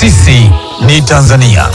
Sisi ni Tanzania.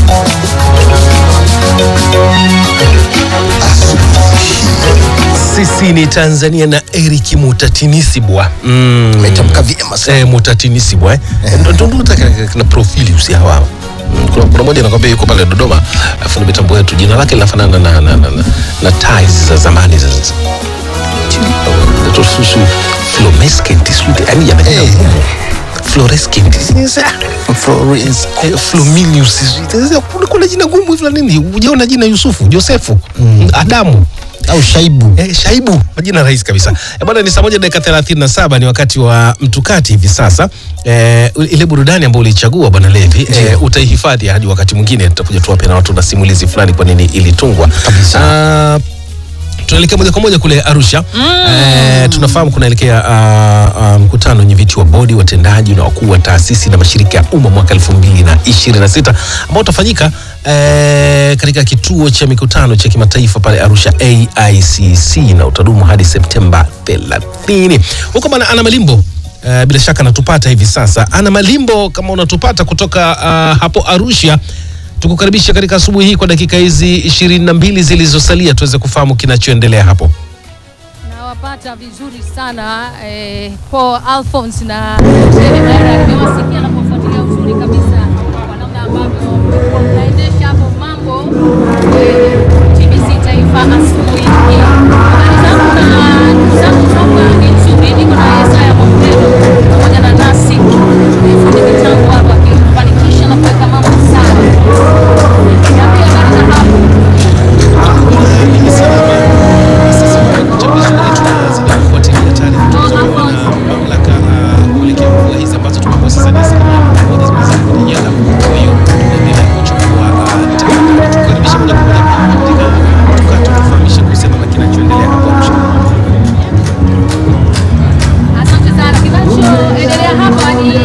Sisi ni Tanzania na Eric Mutatinisibwa mm. Umetamka vyema sana. eh, Mutatinisibwa eh. Ndo- ndo- ndo nataka na profili usihawa Mm, kuna, kuna moja nakwambia yuko pale Dodoma afu mitambo yetu jina lake linafanana na, na, na, na, na ties za zamani za za- Tususu Flomescent sweet yani yana jina Eh. ngumu. Fluorescent Florence. Eh, Fluminius sweet. Kuna- kuna jina gumu hivi la nini hujaona jina Yusufu Josefu Adamu Au Shaibu. Eh, Shaibu majina rahisi kabisa eh, bwana ni saa moja dakika thelathini na saba ni wakati wa mtukati hivi sasa eh, ile burudani ambayo ulichagua bwana Levi eh, utaihifadhi hadi wakati mwingine tutakuja tuwape na watu na simulizi fulani kwa nini ilitungwa Kabisa. Ah, tunaelekea moja kwa moja kule Arusha eh, tunafahamu kunaelekea uh, uh, mkutano wenye viti wa bodi watendaji na wakuu wa taasisi na mashirika ya umma mwaka 2026 ambao utafanyika eh, katika kituo cha mikutano cha kimataifa pale Arusha AICC na utadumu hadi Septemba 30 huko bana Ana Malimbo Uh, bila shaka natupata hivi sasa. Ana Malimbo, kama unatupata kutoka uh, hapo Arusha, tukukaribisha katika asubuhi hii kwa dakika hizi ishirini na mbili zilizosalia tuweze kufahamu kinachoendelea hapo. Nawapata vizuri sana eh, Paul Alphonse na Deidara. Nimewasikia na kufuatilia uzuri kabisa kwa namna ambavyo mnaendesha hapo mambo eh, TBC Taifa asubuhi hii. Habari zangu na ndugu zangu hapa ni nzuri, niko na Yesaya Mwampedo pamoja na Nasi eh, fundi mitambo hapa akifanikisha na kuweka mambo sawa. Niambie habari za hapo. Asante sana. Kinachoendelea hapa ni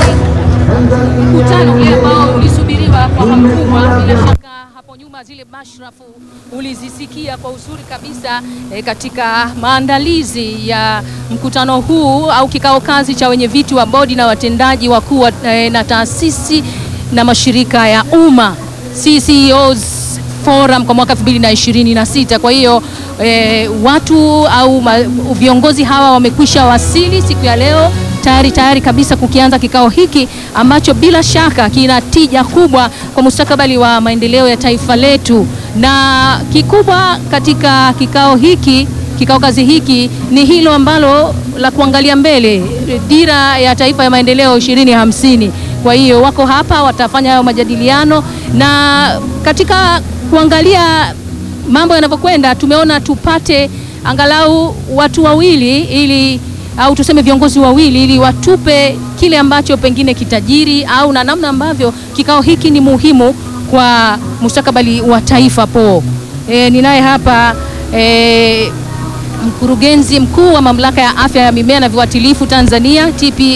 mkutano ule ambao ulisubiriwa kwa hamu kubwa. Bila shaka hapo nyuma zile mashrafu ulizisikia kwa uzuri kabisa eh, katika maandalizi ya mkutano huu au kikao kazi cha wenye viti wa bodi na watendaji wakuu wa, eh, na taasisi na mashirika ya umma CCOs Forum kwa mwaka 2026. Kwa hiyo eh, watu au ma, viongozi hawa wamekwisha wasili siku ya leo tayari tayari kabisa kukianza kikao hiki ambacho bila shaka kina tija kubwa kwa mustakabali wa maendeleo ya taifa letu, na kikubwa katika kikao hiki kikao kazi hiki ni hilo ambalo la kuangalia mbele, dira ya taifa ya maendeleo 2050. Kwa hiyo wako hapa watafanya hayo majadiliano, na katika kuangalia mambo yanavyokwenda, tumeona tupate angalau watu wawili ili au tuseme viongozi wawili ili watupe kile ambacho pengine kitajiri au na namna ambavyo kikao hiki ni muhimu kwa mustakabali wa taifa. Po e, ninaye hapa e, mkurugenzi mkuu wa mamlaka ya afya ya mimea na viuatilifu Tanzania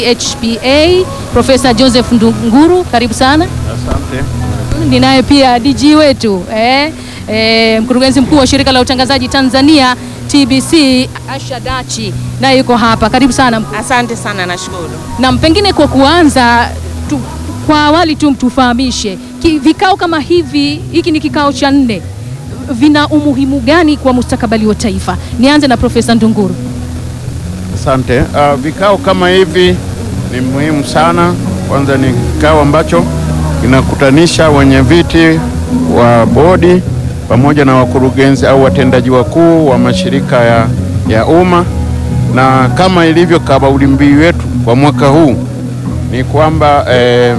TPHPA Profesa Joseph Ndunguru, karibu sana. Asante. Ninaye pia DG wetu eh, eh, mkurugenzi mkuu wa shirika la utangazaji Tanzania TBC Asha Dachi naye yuko hapa, karibu sana. Asante sana, nashukuru. Na pengine kwa kuanza tu, kwa awali tu mtufahamishe ki, vikao kama hivi, hiki ni kikao cha nne, vina umuhimu gani kwa mustakabali wa taifa? Nianze na Profesa Ndunguru. Asante. Uh, vikao kama hivi ni muhimu sana. Kwanza ni kikao ambacho kinakutanisha wenye viti wa bodi pamoja na wakurugenzi au watendaji wakuu wa mashirika ya, ya umma, na kama ilivyo kauli mbiu yetu kwa mwaka huu ni kwamba eh,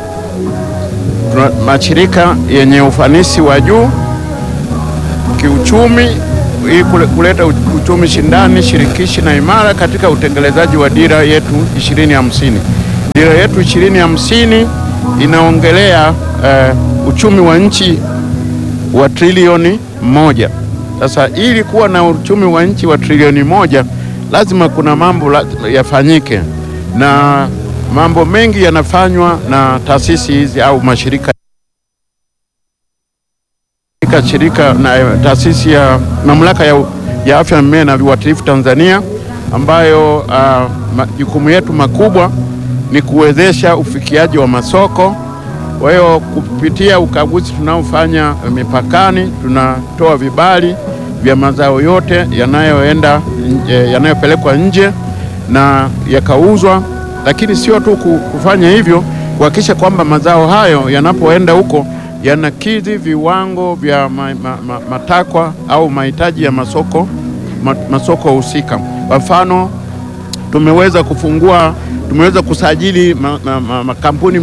tuna mashirika yenye ufanisi wa juu kiuchumi ili kule- kuleta u- uchumi shindani, shirikishi na imara katika utekelezaji wa dira yetu 2050. Dira yetu 2050 inaongelea eh, uchumi wa nchi wa trilioni moja. Sasa ili kuwa na uchumi wa nchi wa trilioni moja lazima kuna mambo la- yafanyike, na mambo mengi yanafanywa na taasisi hizi au mashirika katika shirika na eh, taasisi ya mamlaka ya, ya afya ya mimea na viuatilifu Tanzania, ambayo ah, majukumu yetu makubwa ni kuwezesha ufikiaji wa masoko Kwa hiyo kupitia ukaguzi tunaofanya mipakani, tunatoa vibali vya mazao yote yanayoenda nje- yanayopelekwa nje na yakauzwa, lakini sio tu ku- kufanya hivyo, kuhakikisha kwamba mazao hayo yanapoenda huko yanakidhi viwango vya ma, ma, ma, matakwa au mahitaji ya masoko ma, masoko husika. Kwa mfano tumeweza kufungua tumeweza kusajili makampuni ma, ma, makampuni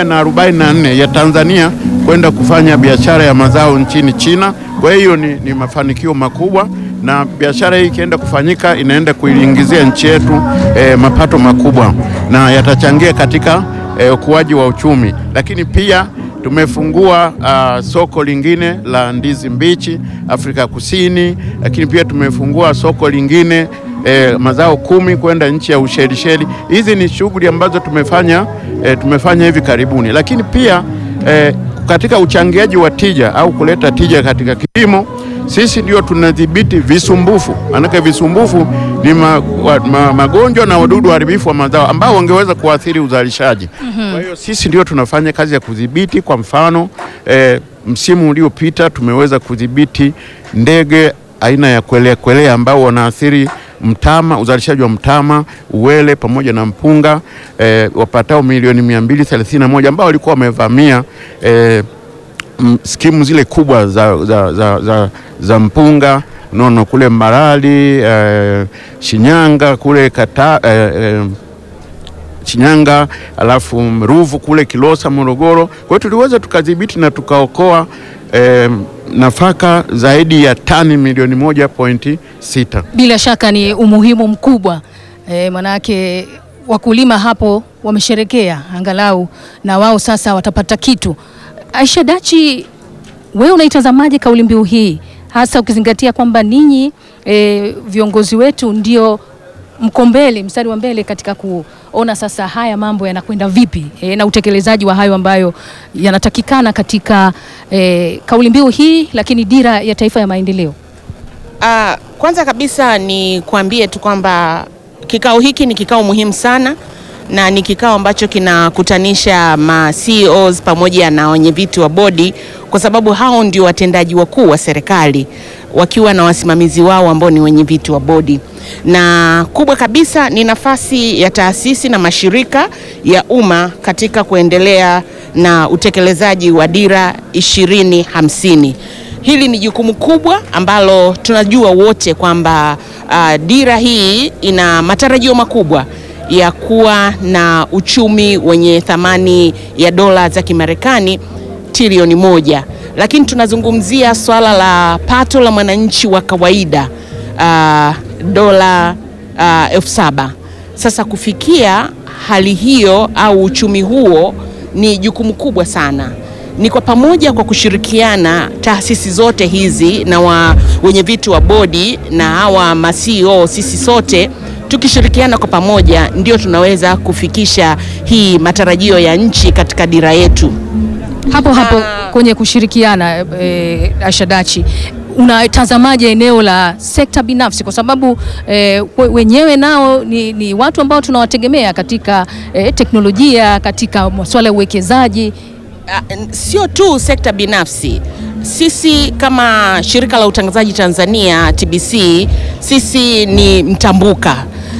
444 ya Tanzania kwenda kufanya biashara ya mazao nchini China. Kwa hiyo ni, ni mafanikio makubwa, na biashara hii ikienda kufanyika inaenda kuiingizia nchi yetu eh, mapato makubwa na yatachangia katika eh, ukuaji wa uchumi, lakini pia tumefungua ah, soko lingine la ndizi mbichi Afrika Kusini, lakini pia tumefungua soko lingine eh, mazao kumi kwenda nchi ya Ushelisheli. Hizi ni shughuli ambazo tumefanya eh, tumefanya hivi karibuni, lakini pia eh, katika uchangiaji wa tija au kuleta tija katika kilimo, sisi ndio tunadhibiti visumbufu. Maanake visumbufu ni ma, wa, ma, magonjwa na wadudu waharibifu wa mazao ambao wangeweza kuathiri uzalishaji. Kwa hiyo sisi ndio tunafanya kazi ya kudhibiti. Kwa mfano eh, msimu uliopita tumeweza kudhibiti ndege aina ya kwelea kwelea ambao wanaathiri mtama, uzalishaji wa mtama, uwele pamoja na mpunga eh, wapatao milioni 231 ambao walikuwa wamevamia eh, m- skimu zile kubwa za, za, za, za, za mpunga nono kule Mbarali eh, Shinyanga kule kata, eh, eh, Shinyanga alafu Ruvu kule Kilosa Morogoro. Kwa hiyo tuliweza tukadhibiti na tukaokoa eh, nafaka zaidi ya tani milioni moja pointi sita. Bila shaka ni umuhimu mkubwa e, manake wakulima hapo wamesherekea angalau na wao sasa watapata kitu. Aisha Dachi, wewe unaitazamaje kauli mbiu hii hasa ukizingatia kwamba ninyi e, viongozi wetu ndio mko mbele, mstari wa mbele katika kuona sasa haya mambo yanakwenda vipi e, na utekelezaji wa hayo ambayo yanatakikana katika e, kauli mbiu hii, lakini dira ya taifa ya maendeleo. Ah, kwanza kabisa ni kuambie tu kwamba kikao hiki ni kikao muhimu sana na ni kikao ambacho kinakutanisha ma CEOs pamoja na wenyeviti wa bodi, kwa sababu hao ndio watendaji wakuu wa serikali wakiwa na wasimamizi wao ambao ni wenyeviti wa bodi, na kubwa kabisa ni nafasi ya taasisi na mashirika ya umma katika kuendelea na utekelezaji wa dira ishirini hamsini. Hili ni jukumu kubwa ambalo tunajua wote kwamba uh, dira hii ina matarajio makubwa ya kuwa na uchumi wenye thamani ya dola za Kimarekani trilioni moja, lakini tunazungumzia swala la pato la mwananchi wa kawaida uh, dola uh, elfu saba. Sasa kufikia hali hiyo au uchumi huo ni jukumu kubwa sana ni kwa pamoja kwa kushirikiana taasisi zote hizi na wa, wenye vitu wa bodi na hawa ma CEO, sisi sote tukishirikiana kwa pamoja ndio tunaweza kufikisha hii matarajio ya nchi katika dira yetu. hapo hapo Ah. kwenye kushirikiana e, Ashadachi, unatazamaje eneo la sekta binafsi, kwa sababu e, wenyewe nao ni, ni watu ambao tunawategemea katika e, teknolojia, katika masuala ya uwekezaji. Ah, n- sio tu sekta binafsi. Sisi kama shirika la utangazaji Tanzania TBC, sisi ni mtambuka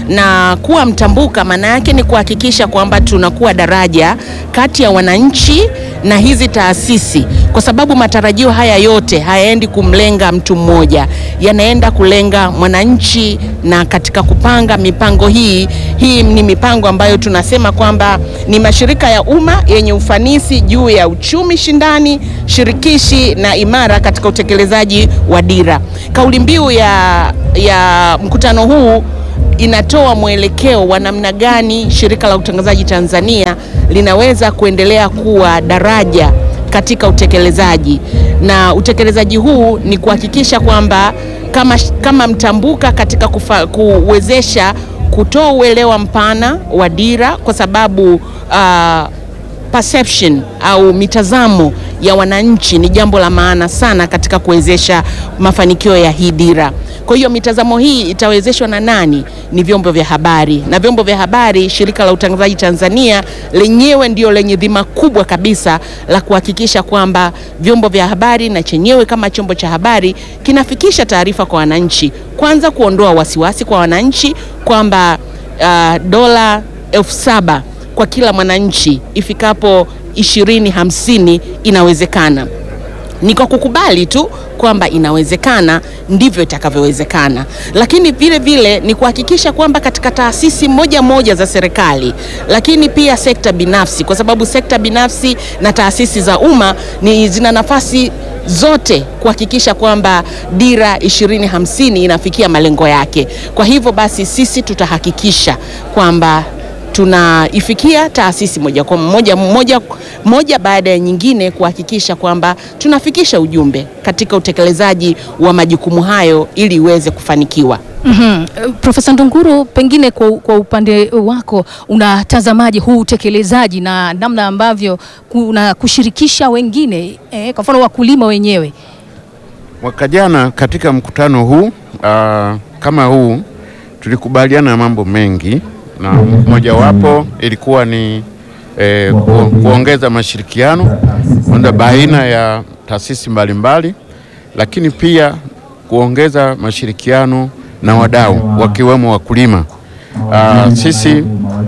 na kuwa mtambuka maana yake ni kuhakikisha kwamba tunakuwa daraja kati ya wananchi na hizi taasisi, kwa sababu matarajio haya yote hayaendi kumlenga mtu mmoja, yanaenda kulenga mwananchi. Na katika kupanga mipango hii, hii ni mipango ambayo tunasema kwamba ni mashirika ya umma yenye ufanisi juu ya uchumi shindani, shirikishi na imara katika utekelezaji wa dira. Kauli mbiu ya, ya mkutano huu inatoa mwelekeo wa namna gani shirika la utangazaji Tanzania linaweza kuendelea kuwa daraja katika utekelezaji, na utekelezaji huu ni kuhakikisha kwamba kama, kama mtambuka katika kufa, kuwezesha kutoa uelewa mpana wa dira kwa sababu uh, perception au mitazamo ya wananchi ni jambo la maana sana katika kuwezesha mafanikio ya hii dira. Kwa hiyo mitazamo hii itawezeshwa na nani? Ni vyombo vya habari, na vyombo vya habari, shirika la utangazaji Tanzania lenyewe ndio lenye dhima kubwa kabisa la kuhakikisha kwamba vyombo vya habari na chenyewe kama chombo cha habari kinafikisha taarifa kwa wananchi, kwanza kuondoa wasiwasi kwa wananchi kwamba uh, dola elfu saba kwa kila mwananchi ifikapo ishirini hamsini inawezekana ni kwa kukubali tu kwamba inawezekana ndivyo itakavyowezekana, lakini vile vile ni kuhakikisha kwamba katika taasisi moja moja za serikali, lakini pia sekta binafsi, kwa sababu sekta binafsi na taasisi za umma ni zina nafasi zote kuhakikisha kwamba dira 2050 inafikia malengo yake. Kwa hivyo basi sisi tutahakikisha kwamba tunaifikia taasisi moja kwa moja, moja, moja baada ya nyingine kuhakikisha kwamba tunafikisha ujumbe katika utekelezaji wa majukumu hayo ili iweze kufanikiwa. Mhm. Profesa Ndunguru, pengine kwa, kwa upande wako unatazamaje huu utekelezaji na namna ambavyo kuna kushirikisha wengine eh, kwa mfano wakulima wenyewe? Mwaka jana katika mkutano huu ah, kama huu tulikubaliana mambo mengi na mojawapo ilikuwa ni eh, ku, kuongeza mashirikiano kwanza baina ya taasisi mbalimbali, lakini pia kuongeza mashirikiano na wadau wakiwemo wakulima. Ah, sisi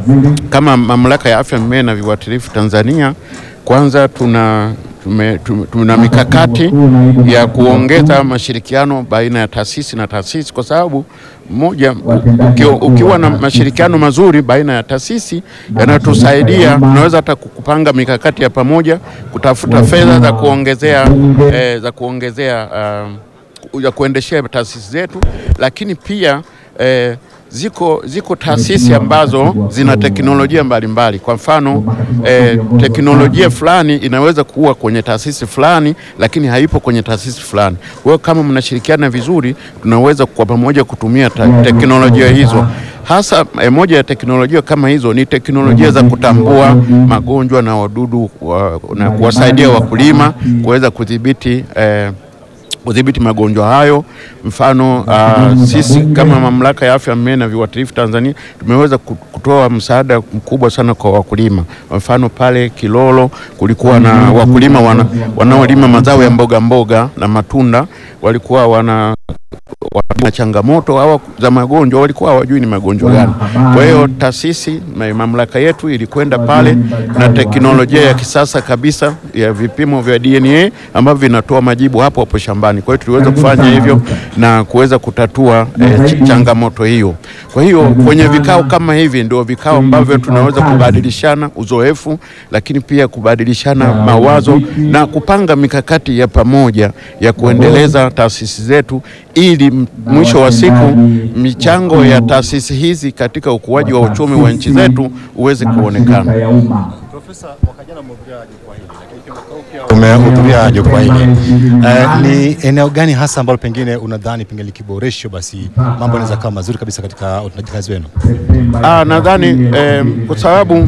kama Mamlaka ya Afya Mimea na Viuatilifu Tanzania, kwanza tuna tume, tume, tuna mikakati ya kuongeza mashirikiano baina ya taasisi na taasisi, kwa sababu moja, ukiwa, ukiwa na mashirikiano mazuri baina ya taasisi yanatusaidia, tunaweza hata kupanga mikakati ya pamoja, kutafuta fedha za kuongezea eh, za kuongezea uh, ya kuendeshea taasisi zetu, lakini pia eh, ziko, ziko taasisi ambazo zina teknolojia mbalimbali. Kwa mfano eh, teknolojia fulani inaweza kuwa kwenye taasisi fulani, lakini haipo kwenye taasisi fulani. Kwa hiyo kama mnashirikiana vizuri, tunaweza kwa pamoja kutumia ta- teknolojia hizo hasa eh, moja ya teknolojia kama hizo ni teknolojia za kutambua magonjwa na wadudu wa, na kuwasaidia wakulima kuweza kudhibiti eh, kudhibiti magonjwa hayo. Mfano uh, sisi kama mamlaka ya afya ya mimea na viuatilifu Tanzania tumeweza ku- kutoa msaada mkubwa sana kwa wakulima. Kwa mfano pale Kilolo kulikuwa na wakulima wana, wanaolima mazao ya mboga mboga na matunda walikuwa wana wana changamoto au za magonjwa, walikuwa hawajui ni magonjwa gani. Kwa hiyo taasisi ma- mamlaka yetu ilikwenda pale na teknolojia ya kisasa kabisa ya vipimo vya DNA ambavyo vinatoa majibu hapo hapo shambani. Kwa hiyo tuliweza kufanya hivyo na kuweza kutatua eh, ch- changamoto hiyo. Kwa hiyo kwenye vikao kama hivi ndio vikao ambavyo tunaweza kubadilishana uzoefu, lakini pia kubadilishana mawazo na kupanga mikakati ya pamoja ya kuendeleza taasisi zetu ili m- mwisho wa siku michango ya taasisi hizi katika ukuaji wa uchumi wa nchi zetu uweze kuonekana. Umehudhuria jukwaa hili eh, ni eneo gani hasa ambalo pengine unadhani pengine likiboreshwa basi mambo yanaweza kuwa mazuri kabisa katika utendaji kazi wenu? Ah, nadhani eh, kwa sababu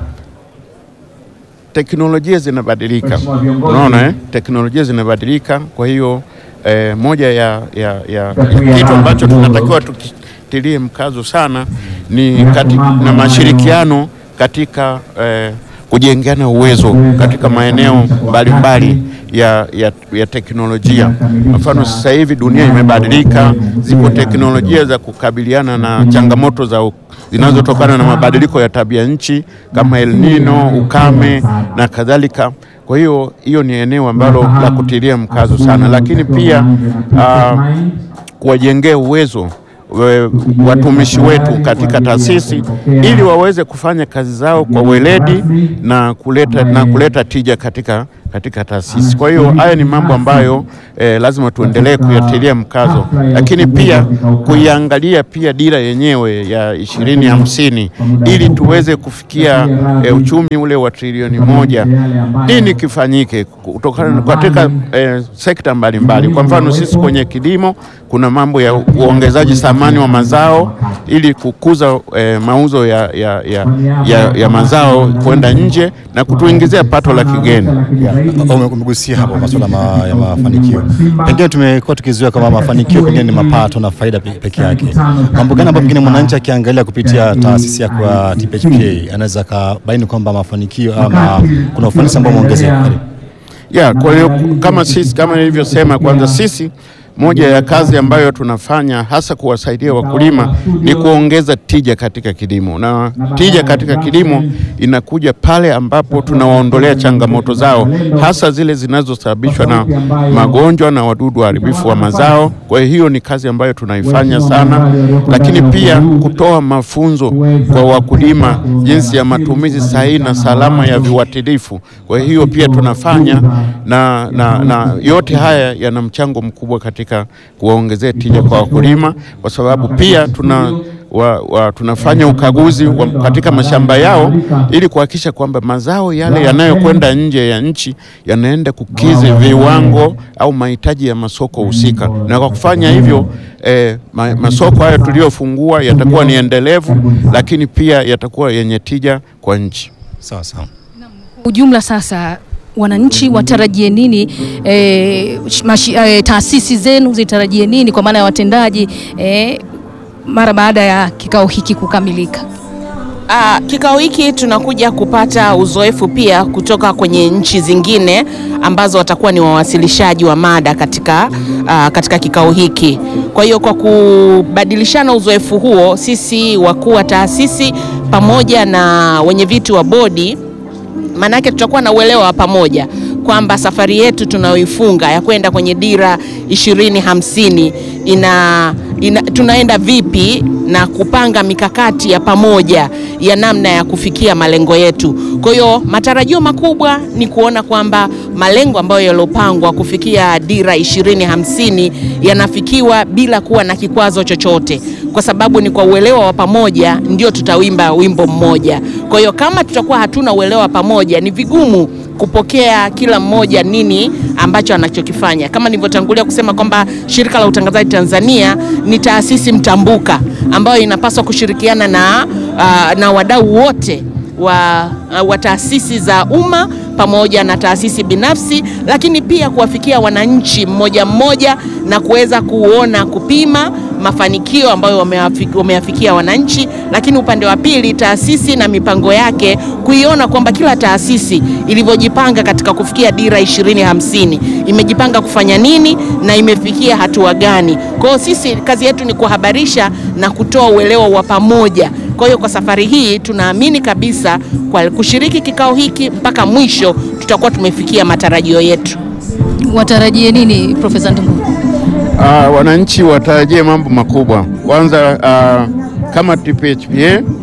teknolojia zinabadilika, unaona eh? Teknolojia zinabadilika, kwa hiyo eh, moja ya, ya, ya kitu ambacho tunatakiwa tukitilie mkazo sana ni kati, na mashirikiano katika eh, kujengeana uwezo katika maeneo mbalimbali ya, ya, ya teknolojia. Kwa mfano sasa hivi dunia imebadilika, zipo teknolojia za kukabiliana na changamoto za u- zinazotokana na mabadiliko ya tabia nchi kama El Nino, ukame na kadhalika. Kwa hiyo hiyo ni eneo ambalo la kutilia mkazo sana, lakini pia ah, kuwajengea uwezo we- watumishi wetu katika taasisi ili waweze kufanya kazi zao kwa weledi na kuleta, na kuleta tija katika, katika taasisi. Kwa hiyo haya ni mambo ambayo eh, lazima tuendelee kuyatilia mkazo, lakini pia kuiangalia pia dira yenyewe ya ishirini hamsini ili tuweze kufikia eh, uchumi ule wa trilioni moja. Nini kifanyike kutokana katika eh, sekta mbalimbali? Kwa mfano sisi kwenye kilimo kuna mambo ya uongezaji thamani thamani wa mazao ili kukuza eh, mauzo ya, ya, ya, ya, ya mazao kwenda nje na kutuingizia pato la kigeni. Ume- Umegusia hapo masuala ma, ya mafanikio. Pengine tumekuwa tukizoea kama mafanikio pengine ni mapato na faida pe- peke yake. Mambo gani ambayo pengine mwananchi akiangalia kupitia taasisi yako ya TPHPA anaweza akabaini kwamba mafanikio ama kuna ufanisi ambao umeongezeka? Karibu. Ya, kwa hiyo kama sisi kama nilivyosema, kwanza sisi moja ya kazi ambayo tunafanya hasa kuwasaidia wakulima ni kuongeza tija katika kilimo, na tija katika kilimo inakuja pale ambapo tunawaondolea changamoto zao, hasa zile zinazosababishwa na magonjwa na wadudu waharibifu wa mazao. Kwa hiyo ni kazi ambayo tunaifanya sana, lakini pia kutoa mafunzo kwa wakulima jinsi ya matumizi sahihi na salama ya viuatilifu. Kwa hiyo pia tunafanya na, na, na yote haya yana mchango mkubwa katika kuwaongezea tija kwa wakulima, kwa sababu pia tuna wa, wa, tunafanya ukaguzi wa, katika mashamba yao ili kuhakikisha kwamba mazao yale yanayokwenda nje ya nchi yanaenda kukizi viwango au mahitaji ya masoko husika, na kwa kufanya hivyo eh, ma, masoko hayo tuliyofungua yatakuwa ni endelevu, lakini pia yatakuwa yenye tija kwa nchi. Sawa sawa. ujumla sasa wananchi watarajie nini e, mashi, e, taasisi zenu zitarajie nini kwa maana ya watendaji e, mara baada ya kikao hiki kukamilika? Ah, kikao hiki tunakuja kupata uzoefu pia kutoka kwenye nchi zingine ambazo watakuwa ni wawasilishaji wa mada katika, ah, katika kikao hiki. Kwa hiyo kwa kubadilishana uzoefu huo, sisi wakuu wa taasisi pamoja na wenye viti wa bodi maanake tutakuwa na uelewa wa pamoja kwamba safari yetu tunayoifunga ya kwenda kwenye dira ishirini hamsini ina, ina, tunaenda vipi na kupanga mikakati ya pamoja ya namna ya kufikia malengo yetu. Kwa hiyo matarajio makubwa ni kuona kwamba malengo ambayo yaliyopangwa kufikia dira ishirini hamsini yanafikiwa bila kuwa na kikwazo chochote, kwa sababu ni kwa uelewa wa pamoja ndio tutawimba wimbo mmoja. Kwa hiyo kama tutakuwa hatuna uelewa wa pamoja, ni vigumu kupokea kila mmoja nini ambacho anachokifanya. Kama nilivyotangulia kusema kwamba Shirika la Utangazaji Tanzania ni taasisi mtambuka ambayo inapaswa kushirikiana na, uh, na wadau wote wa, uh, wa taasisi za umma pamoja na taasisi binafsi, lakini pia kuwafikia wananchi mmoja mmoja na kuweza kuona kupima mafanikio ambayo wameyafi- wameyafikia wananchi, lakini upande wa pili taasisi na mipango yake kuiona kwamba kila taasisi ilivyojipanga katika kufikia dira ishirini hamsini imejipanga kufanya nini na imefikia hatua gani. Kwa hiyo sisi kazi yetu ni kuhabarisha na kutoa uelewa wa pamoja. Kwa hiyo kwa safari hii tunaamini kabisa kwa kushiriki kikao hiki mpaka mwisho tutakuwa tumefikia matarajio yetu. Watarajie nini Profesa Ndunguru? Ah, wananchi watarajie mambo makubwa. Kwanza ah, kama TPHPA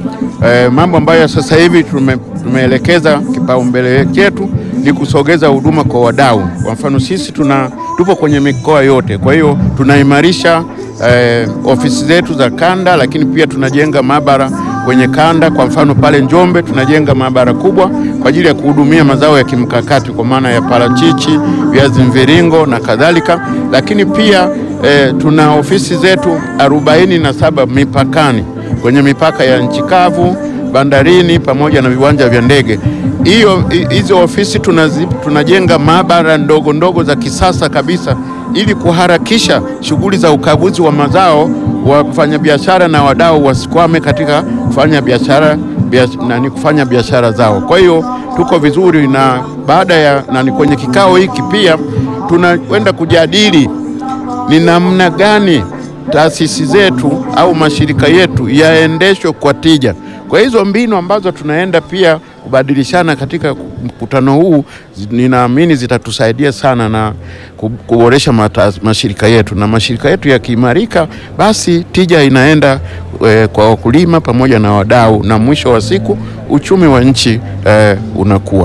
eh, mambo ambayo sasa hivi tume, tumeelekeza kipaumbele chetu ni kusogeza huduma kwa wadau. Kwa mfano sisi tuna tupo kwenye mikoa yote, kwa hiyo tunaimarisha eh, ofisi zetu za kanda, lakini pia tunajenga maabara kwenye kanda. Kwa mfano pale Njombe tunajenga maabara kubwa kwa ajili ya kuhudumia mazao ya kimkakati kwa maana ya parachichi, viazi mviringo na kadhalika, lakini pia eh, tuna ofisi zetu arobaini na saba mipakani kwenye mipaka ya nchi kavu, bandarini pamoja na viwanja vya ndege. Hiyo hi- hizo ofisi tunazi, tunajenga maabara ndogo ndogo za kisasa kabisa ili kuharakisha shughuli za ukaguzi wa mazao wa kufanya biashara na wadau wasikwame katika kufanya biashara biash- nani kufanya biashara zao. Kwa hiyo tuko vizuri, na baada ya nani kwenye kikao hiki pia tunakwenda kujadili ni namna gani taasisi zetu au mashirika yetu yaendeshwe kwa tija. Kwa hizo mbinu ambazo tunaenda pia kubadilishana katika mkutano huu, zi- ninaamini zitatusaidia sana na ku- kuboresha mata- mashirika yetu, na mashirika yetu yakiimarika, basi tija inaenda eh, kwa wakulima pamoja na wadau, na mwisho wa siku uchumi wa nchi eh, unakuwa.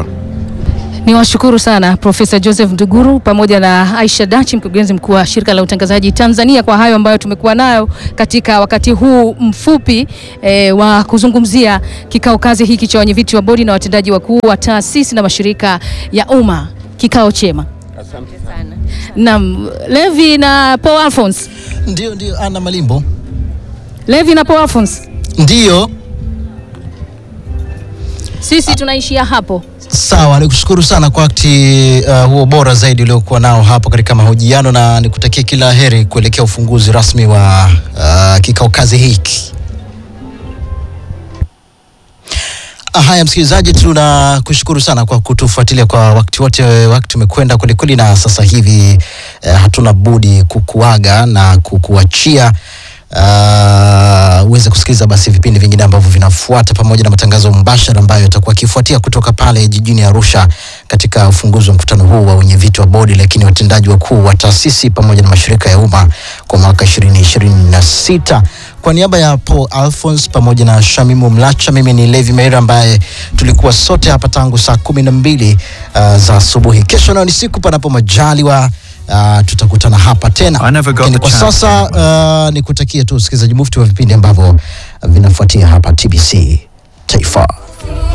Ni washukuru sana Profesa Joseph Nduguru pamoja na Aisha Dachi, mkurugenzi mkuu wa Shirika la Utangazaji Tanzania, kwa hayo ambayo tumekuwa nayo katika wakati huu mfupi e, wa kuzungumzia kikao kazi hiki cha wenyeviti wa bodi na watendaji wakuu wa taasisi na mashirika ya umma. Kikao chema. Asante. sana. Naam, Levi na Paul Alphonse. Ndio, ndio, Ana Malimbo. Levi na Paul Alphonse, Ndiyo, sisi tunaishia hapo. sawa. Nikushukuru sana kwa wakati uh, huo bora zaidi uliokuwa nao hapo katika mahojiano, na nikutakia kila heri kuelekea ufunguzi rasmi wa uh, kikao kazi hiki. Ah, Haya, msikilizaji, tunakushukuru sana kwa kutufuatilia kwa wakati wote. Wakati umekwenda kwelikweli, na sasa hivi eh, hatuna budi kukuaga na kukuachia uh, uweze kusikiliza basi vipindi vingine ambavyo vinafuata pamoja na matangazo mbashara ambayo yatakuwa akifuatia kutoka pale jijini Arusha katika ufunguzi wa mkutano huu wa wenyeviti wa bodi, lakini watendaji wakuu wa taasisi pamoja na mashirika ya umma kwa mwaka 2026. Kwa niaba ya Paul Alphonse pamoja na Shamimu Mlacha, mimi ni Levi Meira ambaye tulikuwa sote hapa tangu saa kumi na mbili uh, za asubuhi. Kesho nayo ni siku panapo majaliwa uh, tutakutana hapa tena. I never got Lakini the kwa chance. sasa uh, nikutakie tu usikilizaji mufti wa vipindi ambavyo vinafuatia hapa TBC Taifa.